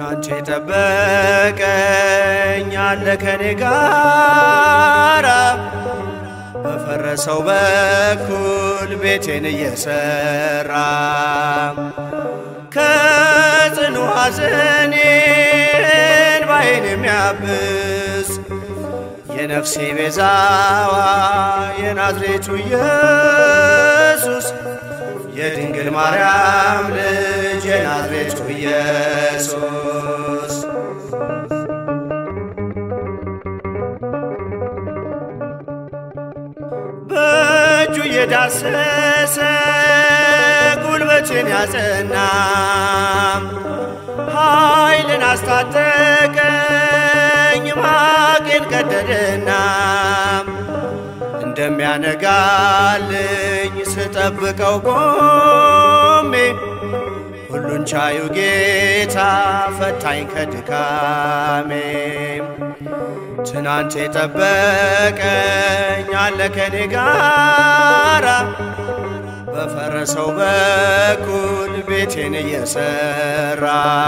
ትናንት የጠበቀኝ አለ ከኔ ጋራ በፈረሰው በኩል ቤቴን እየሰራ ከጽኑ ሐዘኔ እንባዬን የሚያብስ የነፍሴ ቤዛዋ የናዝሬቱ ኢየሱስ የድንግል ማርያም ልጅ የናዝሬቱ ኢየሱስ በእጁ እየዳሰሰ ጉልበቴን ያጸና ኃይልን አስታጠቀኝ ማቄን ቀደደና እንደሚያነጋልኝ ስጠብቀው ቆሜ ሁሉን ቻዩ ጌታ ፈታኝ ከድካሜ ትናንት የጠበቀኝ አለ ከኔ ጋራ በፈረሰው በኩል ቤቴን እየሰራ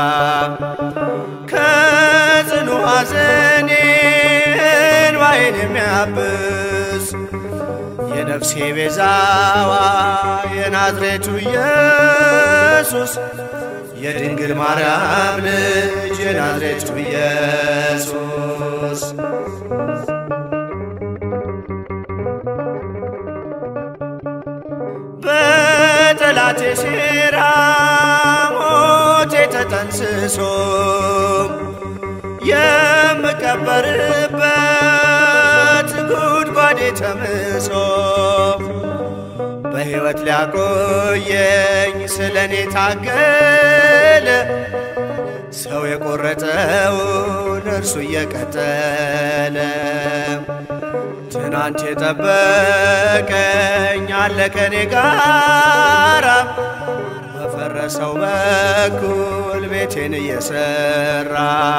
ከጽኑ ሐዘኔ እንባዬን የሚያብስ የነፍሴ ቤዛዋ የናዝሬቱ ኢየሱስ የድንግል ማርያም ልጅ የናዝሬቱ ኢየሱስ በጠላቴ ሴራ ሞቴ ተጠንስሶ የምቀበርበት ጉድጓዴ ተምሶ በሕይወት ሊያቆየኝ ስለ እኔ ታገለ ሰው የቆረጠውን እርሱ እየቀጠለ ትናንት የጠበቀኝ አለ ከኔ ጋራ በፈረሰው በኩል ቤቴን እየሰራ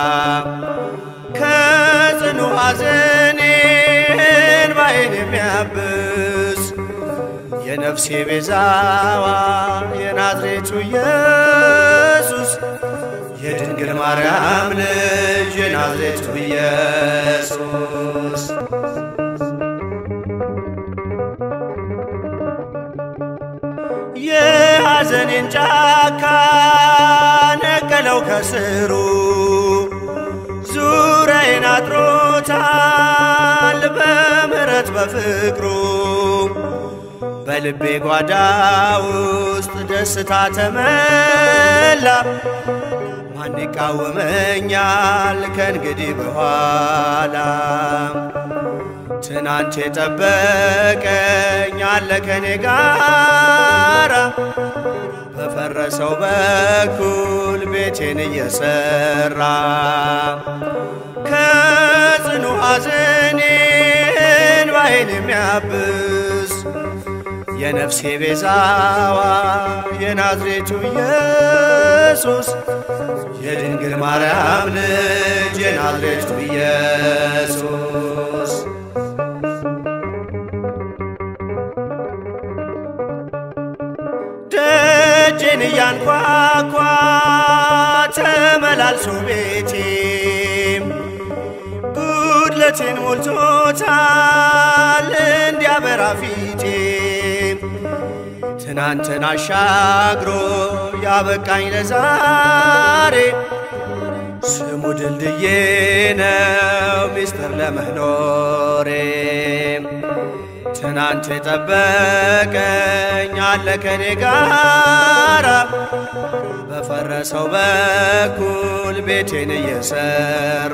ከጽኑ ሐዘኔ እንባዬን የሚያብስ የነፍሴ ቤዛዋ የናዝሬቱ ኢየሱስ የድንግል ማርያም ልጅ የናዝሬቱ ኢየሱስ የሐዘኔን ጫካ ነቀለው ከስሩ ዙሪያዬን አጥሮታል በምሕረት በፍቅሩ በልቤ ጓዳ ውስጥ ደስታ ተመላ ማን ይቃወመኛል ከእንግዲህ በኋላ ትናንት የጠበቀኝ አለ ከኔ ጋራ በፈረሰው በኩል ቤቴን እየሰራ ከጽኑ ሐዘኔ እንባዬን የሚያብስ የነፍሴ ቤዛዋ የናዝሬቱ ኢየሱስ የድንግል ማርያም ልጅ የናዝሬቱ ኢየሱስ ደጄን እያንኳኳ ተመላልሶ ቤቴ ጉድለቴን ሞልቶታል እንዲያበራ ፊቴ ትናንትን አሻግሮ ያበቃኝ ለዛሬ ስሙ ድልድዬ ነው ሚስጥር ለመኖሬ ትናንት የጠበቀኝ አለ ከኔ ጋራ በፈረሰው በኩል ቤቴን እየሰራ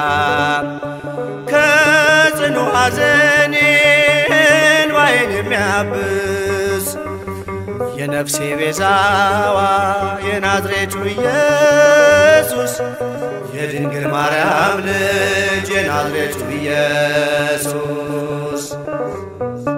ከጽኑ ሐዘኔ እንባዬን የሚያብስ የነፍሴ ቤዛዋ የናዝሬቱ ኢየሱስ የድንግል ማርያም ልጅ የናዝሬቱ ኢየሱስ